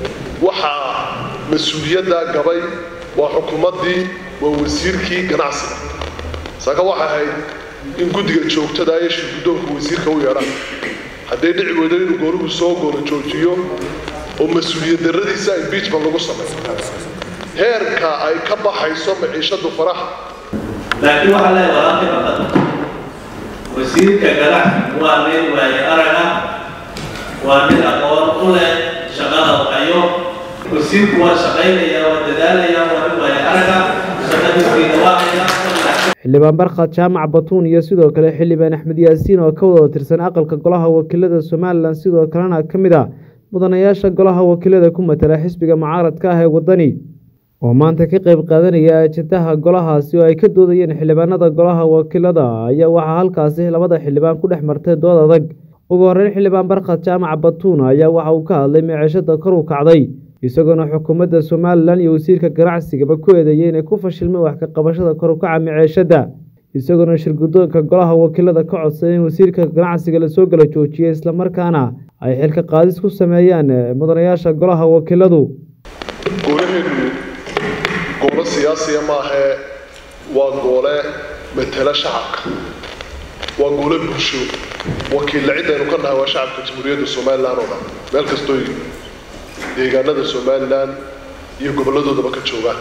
waxaa mas-uuliyaddaa gabay waa xukuumaddii waa wasiirkii ganacsiga saaka waxay ahayd in guddiga joogtada iyo shirguddoonka wasiirka u yeedhaan hadday dhici weydo inuu gooruhu soo goolo joojiyo oo mas-uuliyad darradiisa impeachment lagu sameeyo heerka ay ka baxayso maciishadu faraha laakiin waxaa leeyahay walaaqi baqad wasiirka ganacsigu waa nin waaye araga waa nin aqoon u leh shaqada hayo wasiirku waa shaqaynaya waa dadaalaya waa nin waaye araga shaqadiisiina waa haya xildhibaan barkhad jaamac batuun iyo sidoo kale xildhibaan axmed yaasiin oo ka wada tirsan aqalka golaha wakiilada somalilan sidoo kalena ka mid ah mudanayaasha golaha wakiilada ku matala xisbiga mucaaradka ah ee waddani oo maanta ka qayb qaadanaya ajendaha golahaasi oo ay ka doodayeen xildhibaanada golaha wakiilada ayaa waxaa halkaasi labada xildhibaan ku dhex martay dood adag ugu horreyn xildhibaan barkhad jaamac batuun ayaa waxa uu ka hadlay meeceshada kor u kacday isagoona xukuumadda somalilan iyo wasiirka ganacsigaba ku eedeeyey inay ku fashilmeen wax ka qabashada kor u kaca maceeshadda isagoona shirguddoonka golaha wakiilada ka codsaday in wasiirka ganacsiga lasoo gala joojiyay islamarkaana ay xilka qaadis ku sameeyaan mudanayaasha golaha wakiiladu goolaheenu goolo siyaasiya maahee waa goole matala shacabka waa goole bulsho wakiilla ciddaynu ka nahay waa shacabka jamhuuriyadda somalilan oo dhan meel kastoo deegaanada somalilan iyo gobolladoodaba ka joogaan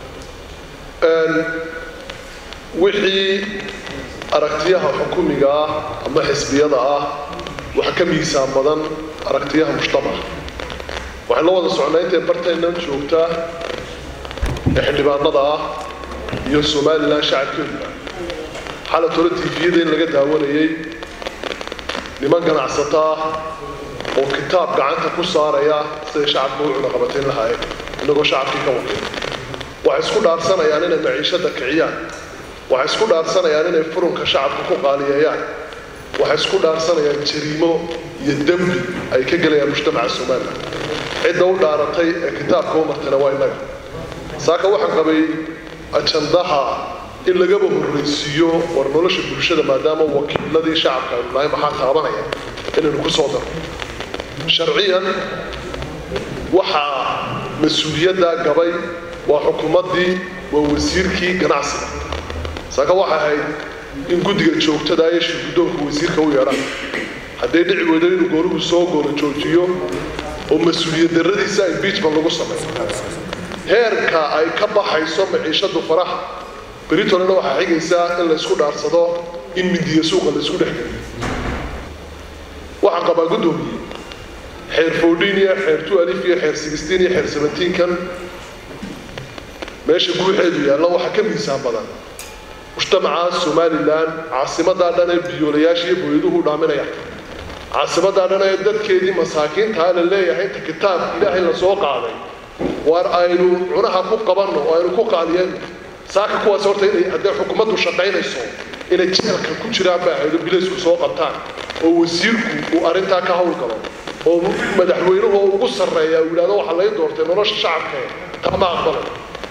wixii aragtiyaha xukumiga ah ama xisbiyada ah waxa ka miisaan badan aragtiyaha mujtamaca waxaan la wada socnaa intay bartaynan joogtaa ee xildhibaanada ah iyo somalilan shacabkeeduba xalad hore tifiyada in laga daawanayay niman ganacsato ah oo kitaab gacanta ku saaraya siday shacabka u cunaqabatayn lahaayeen inagoo shacabkii ka wakiil waxay isku dhaarsanayaan inay maciishada kiciyaan waxay isku dhaarsanayaan inay furunka shacabka ku qaaliyeeyaan waxay isku dhaarsanayaan jariimo iyo dembi ay ka gelayaan mujtamaca somalilan cidda u dhaaratay ee kitaabka u martayna waa innaga saaka waxaan qabay ajandaha in lagaba horraysiiyo war nolosha bulshada maadaama wakiiladii shacabka aynu nahay maxaa taabanaya inaynu ku soo darno sharciyan waxaa mas-uuliyaddaa gabay waa xukuumaddii waa wasiirkii ganacsiga saaka waxay ahayd in guddiga joogtada iyo shirguddoonka wasiirka u yeedhaan hadday dhici weydo inuu gooruhu soo goolo joojiyo oo mas-uuliyad darradiisa impeachment lagu sameeyo heerka ay ka baxayso maciishadu faraha beritolena waxaa xigaysaa in laysku dhaarsado in midiya suuqa laysku dhex geliyo waxaan qabaa guddoomiye xeer fourteen iyo xeer two alif iyo xeer sixteen iyo xeer seventeen kan meesha guuxeedu yaalla waxaa ka miisaan badan mujtamaca somalilan caasimadaa dhan ee biyoolayaasha iyo booyaduhu dhaaminaya caasimadaa dhan ee dadkeedii masaakiintaa la leeyahay inta kitaab ilaahay la soo qaaday waar aynu cunaha ku qabanno oo aynu ku qaadiyeenno saaka kuwaas horta inay haddee xukuumaddu shaqaynayso inay jeelka ku jiraan baa haydo bilaysku soo qabtaan oo wasiirku uu arrintaa ka howlgalo oo madaxweynuhu ugu sarreeya uu yidhahdo waxaa lay doortay nolosha shacabkee taa ma aqbalay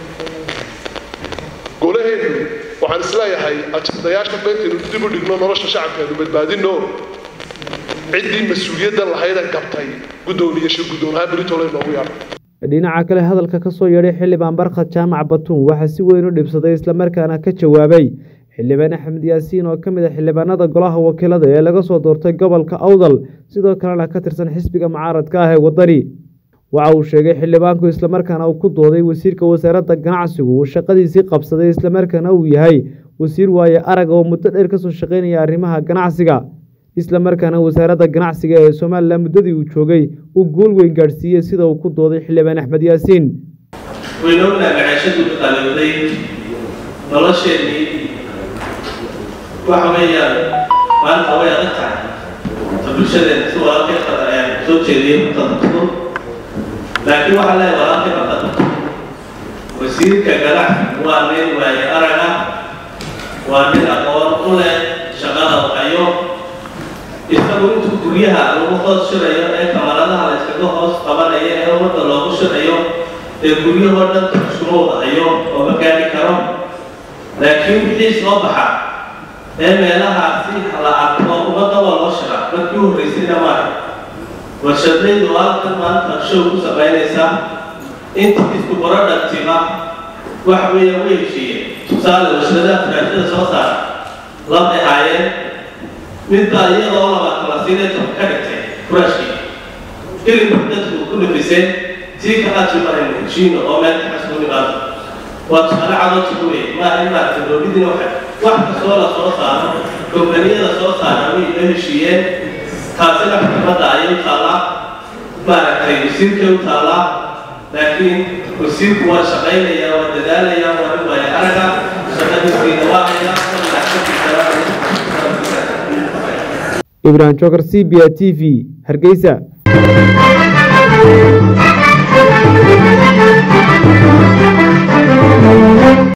golaheenu waxaan isleeyahay ajandayaasha bayntaynu dib u dhigno nolosha shacabkeenu badbaadino ciddii mas-uuliyadda lahayda gabtay guddoomiye shir guddoonahaan beritole noogu yaadha dhinaca kale hadalka ka soo yeedhay xildhibaan barkhad jaamac batuun waxaa si weyn u dhibsaday islamarkaana ka jawaabay xildhibaan axmed yaasiin oo ka mid ah xildhibaanada golaha wakiilada ee laga soo doortay gobolka awdal sidoo kalena ka tirsan xisbiga mucaaradka ah ee waddani waxa uu sheegay xildhibaanku islamarkaana uu ku dooday wasiirka wasaaradda ganacsigu uu shaqadiisii qabsaday islamarkaana uu yahay wasiir waaye arag oo muddo dheer kasoo shaqaynaya arrimaha ganacsiga islamarkaana wasaaradda ganacsiga ee somalilan muddadii uu joogay uu gool weyn gaadhsiiyey sida uu ku dooday xildhibaan axmed yaasiin waynoognaha maciishadu qalowday nolosheenii waxa weeyaan maanta way adag tahay ta bulshadeena si walaalkii qadar ayaan soo jeediyey mutadaqun laakiin waxaa leeyahay walaalkii qadar wasiirka ganacsigu waa nin waaye araga waa nin aqoon u leh shaqada hayo isagu intuu guryaha lagu hoos shirayo ee kamaradaha la yskaga hoos qabanayo ee ummadda loogu shirayo ee guryahoo dhan tuxshuruuda hayo oo ma gaadhi karo laakiin wixii soo baxa ee meelaha si la arko ummadda waa loo shiraa markii u horreysayna maaha warshadaydu halkan maanta show ku samaynaysaa intii isku barodhagtiba waxa weeya way heshiiyeen tusaale warshadaha firaashada soo saara labay haayeen midbaa iyadoo laba kala sideetan ka dhigtay furaashkii ilinku dadku ku nafiseen tii kalaa jimaraynu heshiino oo meel kaxasku nimaado waa tusaale cadoo tuguwe maa in maaragta dowladdiina waxa wax kastoo la soo saaro kombaniyada soo saara way la heshiiyeen taasina xukuumadda ayay u taallaa maaragtay wasiirkay u taallaa laakiin wasiirku waa shaqaynaya waa dadaalaya waa in waaya araga shaqadiisiina waa haya ibrahim jokar c b a t v hargeysa